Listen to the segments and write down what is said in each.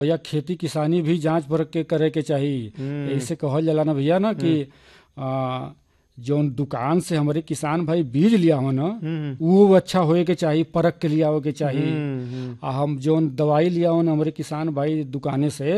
भैया खेती किसानी भी जांच परख के करे के चाही ऐसे कहल जाला ना भैया ना कि आ, जौन दुकान से हमारे किसान भाई बीज लिया हो ना वो अच्छा होए के चाही परख के लिया के चाही आ हम जौन दवाई लिया हो ना हमारे किसान भाई दुकाने से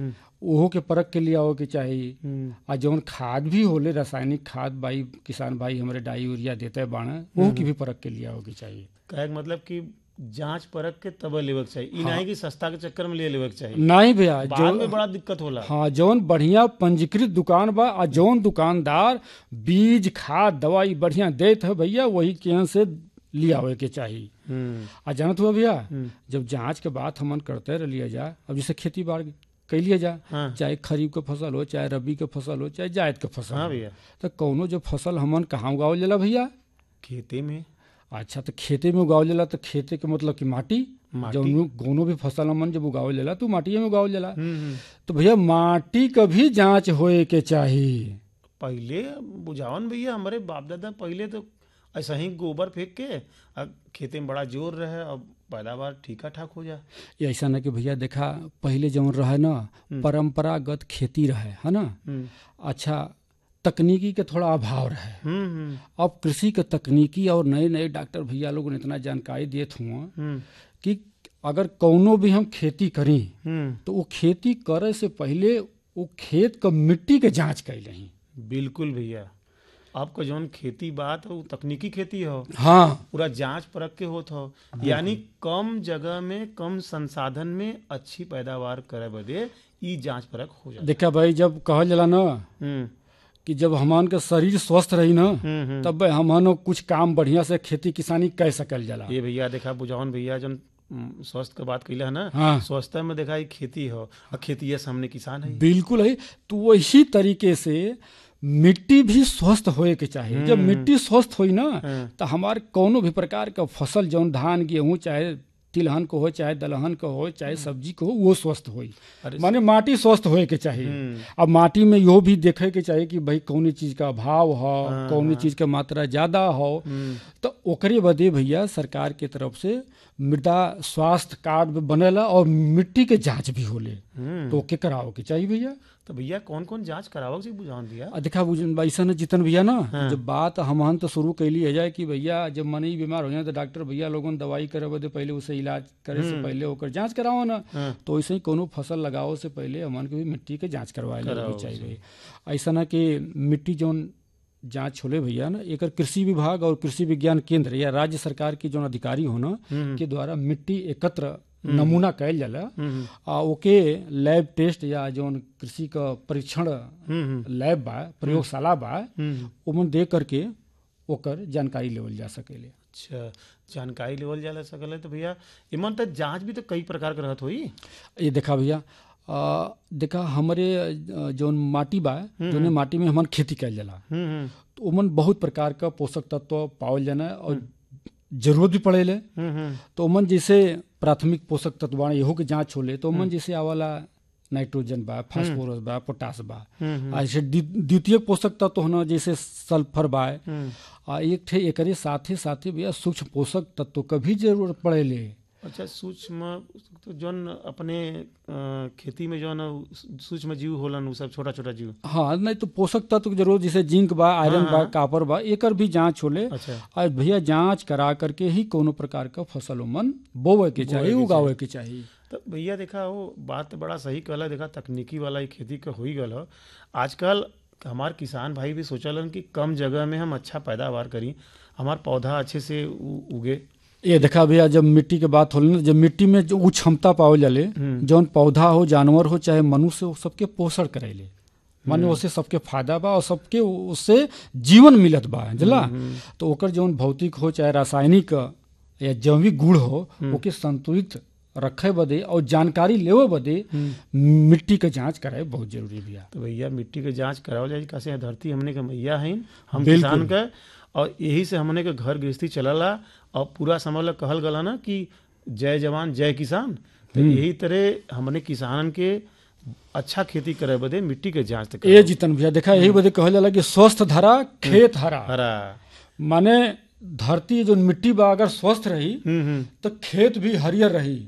ओहो के परख के लिया के चाही आ जौन खाद भी होले रासायनिक खाद भाई किसान भाई हमारे डाई यूरिया देते बाण ओहो की भी परख के लिया के चाहिए कहे के मतलब कि जांच परख के तब लेवक चाहिए ई नहीं कि सस्ता के चक्कर में ले लेवक चाहिए नहीं भैया बाद में बड़ा दिक्कत होला हाँ जौन बढ़िया पंजीकृत दुकान बा आ जौन दुकानदार बीज खाद दवाई बढ़िया देत है भैया वही के यहाँ से लियावे के चाहिए हम्म, आ जानत हुआ भैया जब जांच के बात हमन करते रह लिया जा अब जैसे खेती बाड़ी कैलिए जा हाँ। चाहे खरीफ के फसल हो चाहे रबी के फसल हो चाहे जायद के फसल हाँ हो भैया तो कौनो जो फसल हमन कहाँ उगावल जाला भैया खेती में अच्छा तो खेते में उगावल जाला तो खेते के मतलब कि माटी माटी। जौन कोनो भी फसल हमन जब उगावल जाला तो माटिए में उगावल जाला हम्म, हम्म। तो भैया माटी का भी जांच होए के चाही पहले बुझावन भैया हमारे बाप दादा पहले तो ऐसा ही गोबर फेंक के अब खेते में बड़ा जोर रहे अब पैदावार ठीका ठाक हो जा ये ऐसा ना कि भैया देखा पहले जौन रहे ना परंपरागत खेती रहे है ना हम्म, अच्छा तकनीकी के थोड़ा अभाव रहे हम्म, हम्म, अब कृषि के तकनीकी और नए नए डॉक्टर भैया लोग ने इतना जानकारी दिए हुआ हम्म, कि अगर कौनो भी हम खेती करी हम्म। तो वो खेती करे से पहले वो खेत क मिट्टी के जांच कैले ही बिल्कुल भैया आपका जौन खेती बात हो तकनीकी खेती हो हाँ पूरा जांच परख के होत हो यानी कम जगह में कम संसाधन में अच्छी पैदावार करे बदे ई जांच परख हो जाए देखा भाई जब कहल जाला ना हम्म कि जब हमान के शरीर स्वस्थ रही ना हम्म हम्म। तब हमन कुछ काम बढ़िया से खेती किसानी कर सकल जाला ये भैया देखा बुझावन भैया जौन हम्म, स्वास्थ्य के बात कैला है ना हाँ स्वास्थ्य में देखा ई खेती हो और खेती से हमने किसान है बिल्कुल है तो वही तरीके से मिट्टी भी स्वस्थ होए के चाहिए जब मिट्टी स्वस्थ होई ना हाँ। तो हमार कोनो भी प्रकार का फसल जौन धान गेहूं चाहे तिलहन को हो चाहे दलहन को हो चाहे सब्जी को हो वो स्वस्थ होई अरे माने माटी स्वस्थ होए के चाहिए हम्म। अब माटी में यो भी देखे के चाहिए कि भाई कौनी चीज का अभाव हो कौनी चीज का मात्रा ज्यादा हो हम्म, तो ओकरे बदे भैया सरकार के तरफ से मृदा स्वास्थ्य कार्ड भी बनेला और मिट्टी के जांच भी होले हम्म। तो ओके कराओ के चाहिए भैया तो भैया कौन कौन जांच करावक से बुझावन दिया आ देखा बुझ- ऐसा न जितन भैया ना हाँ। जब बात हमहन तो शुरू कैली है जाए कि भैया जब मन ही बीमार हो जाए तो डॉक्टर भैया लोगन दवाई करे बदे पहले उसे इलाज करे से पहले ओकर जांच कराओ ना हाँ। तो ऐसे ही कोनो फसल लगाओ से पहले हमन के भी मिट्टी के जांच करवाए कराओ लेनी चाहिए भैया ऐसा ना कि मिट्टी जौन जांच होले भैया ना एकर कृषि विभाग और कृषि विज्ञान केंद्र या राज्य सरकार के जौन अधिकारी हो ना के द्वारा मिट्टी एकत्र नमूना कैल जाला हम्म, आ ओके लैब टेस्ट या जौन कृषि का परीक्षण हम्म, लैब बा प्रयोगशाला बा हम्म। ओमन दे करके ओकर जानकारी लेवल जा सकेले अच्छा जानकारी लेवल जाला सकल है तो भैया इमन तो जांच भी तो कई प्रकार के रहत होई ये देखा भैया आ, देखा हमारे अ, जौन माटी बा जौन माटी में हमन खेती कैल जाला हम्म, हम्म, तो ओमन बहुत प्रकार का पोषक तत्व पावल जाना और जरूरत भी पड़ेले हम्म, हम्म, तो ओमन जैसे प्राथमिक पोषक तत्व बा एहू के जांच होले तो ओमन जैसे आवाला नाइट्रोजन बा फास्फोरस बा पोटास बा हम्म, आ जैसे द्वि- द्वितीय पोषक तत्व होना जैसे सल्फर बा हम्म। आ एक ठे एकरे साथे साथे भैया सूक्ष्म पोषक तत्व का भी जरूरत पड़ेले अच्छा सूक्ष्म तो जौन अपने अ, खेती में जौन सूक्ष्म जीव होलन उ सब छोटा छोटा जीव हाँ नहीं तो पोषक तत्व की जरूरत जैसे जिंक बा आयरन बा कापर बा एकर भी जांच होले अच्छा और भैया जांच करा करके ही कोनो प्रकार का फसल मन बोवे के चाहिए उगावे के चाहिए तो भैया देखा वो बात तो बड़ा सही कहला देखा तकनीकी वाला ही खेती का हो ही गल हो आजकल हमार किसान भाई भी सोचलन कि कम जगह में हम अच्छा पैदावार करी हमार पौधा अच्छे से उ- उगे ये देखा भैया जब मिट्टी के बात होले ना जब मिट्टी में जो उ क्षमता पावल जाले जौन पौधा हो जानवर हो चाहे मनुष्य हो सबके पोषण करेले माने उससे सबके फायदा बा और सबके उससे जीवन मिलत बा जला तो ओकर जौन भौतिक हो चाहे रासायनिक या जैविक गुण हो ओके संतुलित रखे बदे और जानकारी लेवे बदे मिट्टी के जांच कराए बहुत जरूरी भैया तो भैया मिट्टी के जांच करावल जाए कैसे यहाँ धरती हमने के मैया है हम किसान के और यही से हमने के घर गृहस्थी चलला और पूरा समझ ला कहल गला ना कि जय जवान जय किसान तो यही तरह हमने किसान के अच्छा खेती करे बदे मिट्टी के जांच तक ए जीतन भैया देखा यही बदे कहल जाला कि स्वस्थ धरा खेत हरा हरा माने धरती जो मिट्टी बा अगर स्वस्थ रही हम्म हम्म तो खेत भी हरियर रही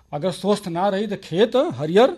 अगर स्वस्थ ना रही तो खेत हरियर